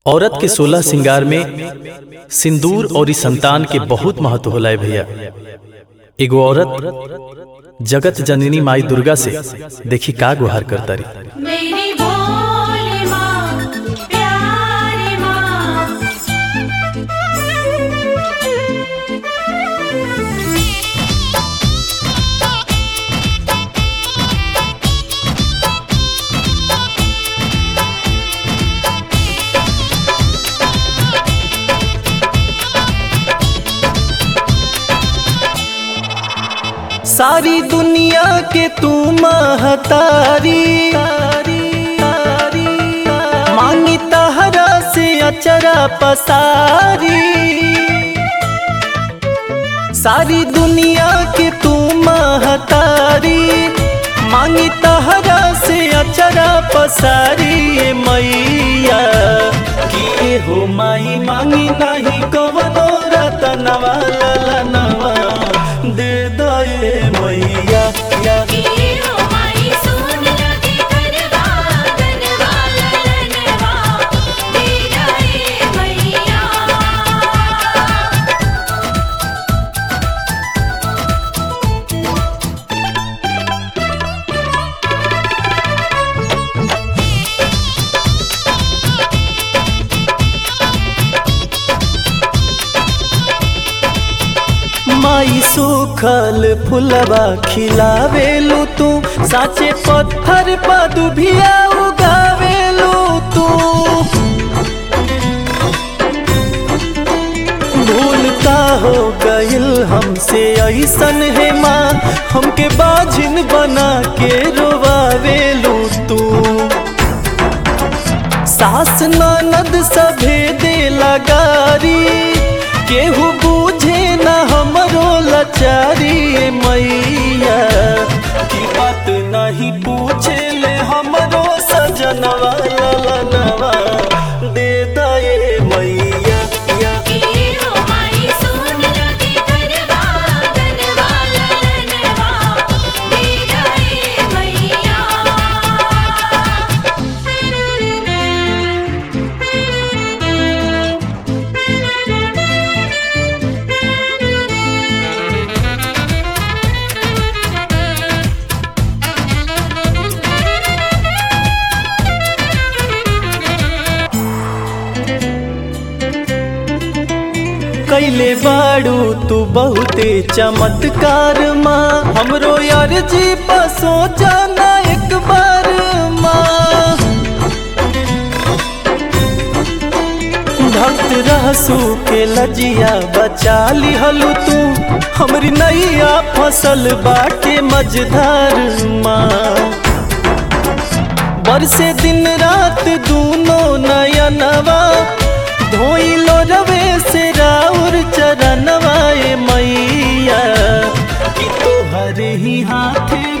औरत के सोलह श्रृंगार में सिंदूर और इस संतान के बहुत महत्व होला है भैया एगो औरत जगत जननी माई दुर्गा से देखी का गुहार करता रही मेरी भोली माँ प्यारी माँ सारी दुनिया के तू महतारी मांगी तहरा से अचरा पसारी सारी दुनिया के तू महतारी मांगी तहरा से अचरा पसारी ए मैया की हो माई मांगी नहीं कवनो रतनवा ललनवा दे दे मैया या की हो माई सुन लगी करवा गनवा ललनवा दे जाए मैया माई सुखल फुलवा खिलावेलू तू साचे पत्थर पर दुभिया उगावेलू तू भूल का हो गइल हमसे ऐसन है माँ हमके बाझिन बना के रोवावेलू तू सास ननद सभे दे लगारी केहू बूझे न हमरो लचारी ए मैया की बात नहीं पूछे ले हमरो सजनवा ललनवा दे दे मैया या की हो माई सुन लगी करवा गनवा ललनवा दे जाए मैया कैले बाड़ू तू बहुते चमत्कार माँ हमरो यार जी बसो जाना एक बार माँ भक्त रहसू के लजिया बचा लिहलू तू हमरी नैया फसल बाटे मझधार माँ बरसे दिन रात दूनो नयनवा धोइलो रवे से राउर चरणवा ए मैया कि तोहरे ही हाथे